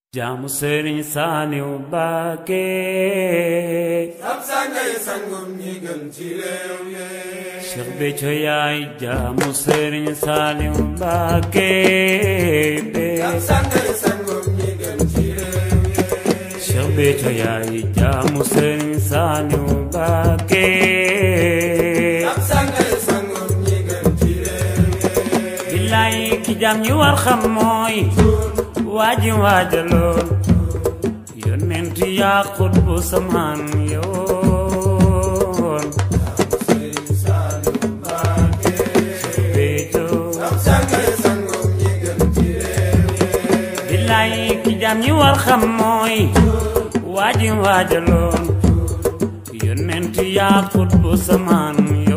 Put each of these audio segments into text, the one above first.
jaamu sëriñ Saaliw Mbàkke ab sangay sangum ñi gën ci réew mi Cheikh Béthio yaay jaamu sëriñ Saaliw Mbàkke ab sangay sangum ñi gën ci réew mi Cheikh Béthio yaay jaamu sëriñ Saaliw Mbàkke ab sangay sangum ñi gën ci réew mi billaay ki jaam ñi war xam mooy waaji waajaloon yonent yaa xutbu samaan yoon Sëriñ Saaliw Mbàkke Béthio ab sangay sangum ñi gën ci réew mi billaay ki jaam ñi war xam mooy waaji waajaloon yonent yaa xutbu samaan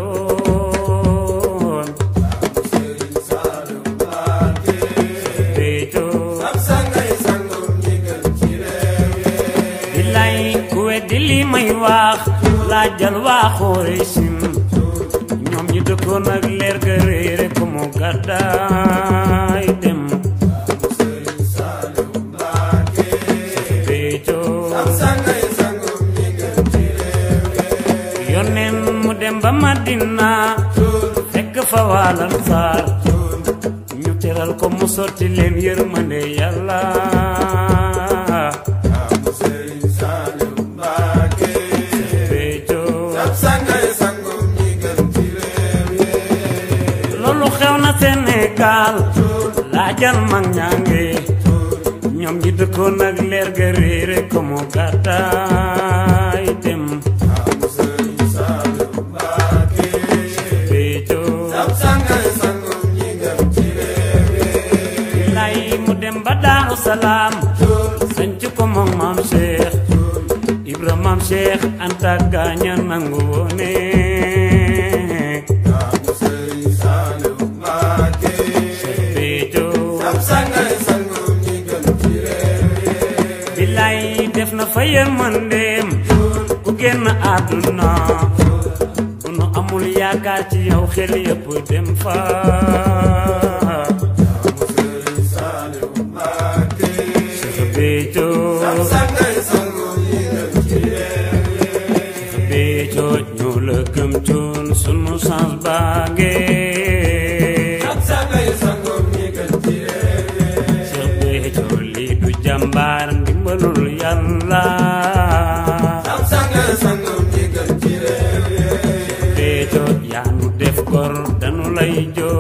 yoon Sëriñ Saaliw Mbàkke Béthio ab sangay sangum ñi gën ci réew mi billaay ku weddi li may wax laajal waa Xuraysin ñoom ñi dëkkoon ak leer ga réere ko mu gàddaay dem Sëriñ Saaliw Mbàkke Béthio ab sangay sangum ñi gën ci réew mi yónneen mu dem ba Madina fekk fa waalal saar ñu teral ko mu sotti leen yërmande yàlla am Sëriñ Saaliw Mbàkke Béthio ab sangay sangum ñi gën ci réew mi loolu xew na Sénégal laajal mag ñaange ñoom ñi dëkkoon ak leer ga réere ko mu gàddaay dem am Sëriñ Saaliw Mbàkke Béthio ab sangay sangum ñi gën ci réew mi lay mu dem ba Daaru Salaam sanc ko moom maam Cheikh Ibra maam Cheikh Anta gaaña nangu woone am Sëriñ Saaliw Mbàkke Béthio ab sangay sangum ñi gën ci réew mi billaay def na fa yërmandeem ku génn àdduna bu nu amul yaakaar ci yow xel yëpp dem fa am Sëriñ Saaliw Mbàkke Béthio ab sangay sangum ñi gën ci réew mi Béthio ñoo la gëm coon sunu sans baage ab sangay sangum ñi gën ci réew mi Cheikh Béthio lii du jàmbaar ndimbalul yàlla ab sangay sangum ñi gën ci réew mi Béthio yaa nu def gor danu lay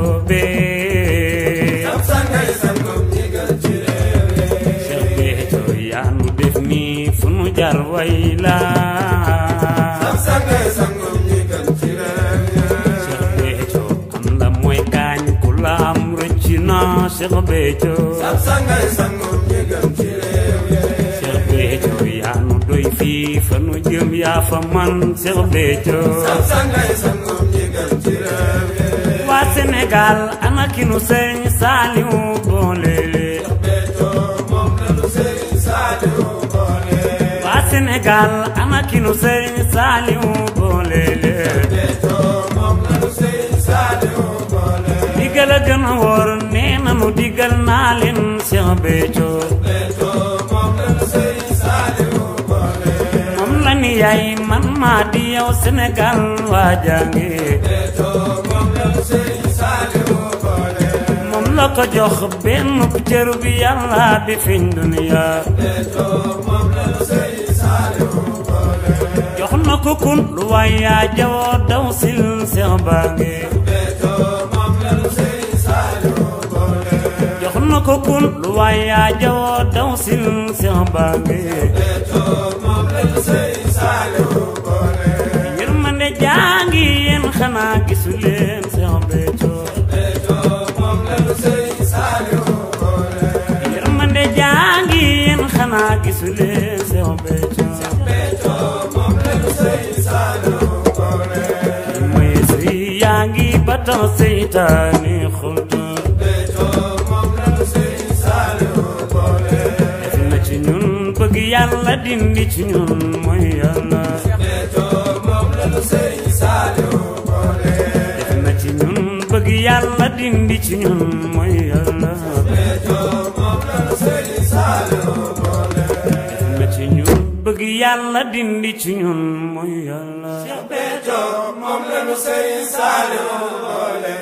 joobee ab sangay sangum ñi gën ci réew mi Cheikh Béthio yaa nu def nii fu nu jar way la ab sangay sangum ñi gën ci réew mi Cheikh Béthio am la mooy gaañ ku la am rëcc na Cheikh Béthio ab sangay sangum ñi gën ci réew mi Cheikh Béthio yaa nu doy fii fa nu jëm yaa fa man Cheikh Béthio ab sangay sangum ñi gën ci réew mi waa Sénégal ana ki nu sëñ Saaliw boole Béthio moom la nu Sëriñ Saaliw boole waa Sénégal ana ki nu sëñ Saaliw boole Béthio moom la nu Sëriñ Saaliw boole digal a gën a wóor nee na nu digal naa leen Cheikh Béthio Béthio moom la nu Sëriñ Saaliw boole moom la ni yaay man maa di yow Sénégal waa jàngi Béthio moom la nu Sëriñ Saaliw boole moom la ko jox benn cër bi yàlla di fiñ duniya Béthio moom la nu Sëriñ Saaliw boole jox na ko kun lu waay yaa jawoo daw sil Cheikh Bangi Béthio moom la nu Sëriñ Saaliw boole jox na ko kun lu waay yaa jawoo daw sil Cheikh Bangi Béthio moom la nu Sëriñ Saaliw boole yërmande jàngi yéen xanaa gisu leen Cheikh Béthio Béthio moom la nu Sëriñ Saaliw boole yërmande jàngi yéen xanaa gisu leen Cheikh Béthio Béthio moom la nu Sëriñ Saaliw boole mooy si yaa ngi ba tax seytaane xultu Béthio moom la nu Sëriñ Saaliw boole def na ci ñun bëgg yàlla dindi ci ñun mooy yàlla Béthio moom la nu Sëriñ Saaliw boole def na ci ñun bëgg yàlla dindi ci ñun mooy yàlla Béthio moom la nu Sëriñ Saaliw na ci ñun bëgg yàlla dindi ci ñun mooy yàlla Béthio moom la nu Sëriñ Saaliw boole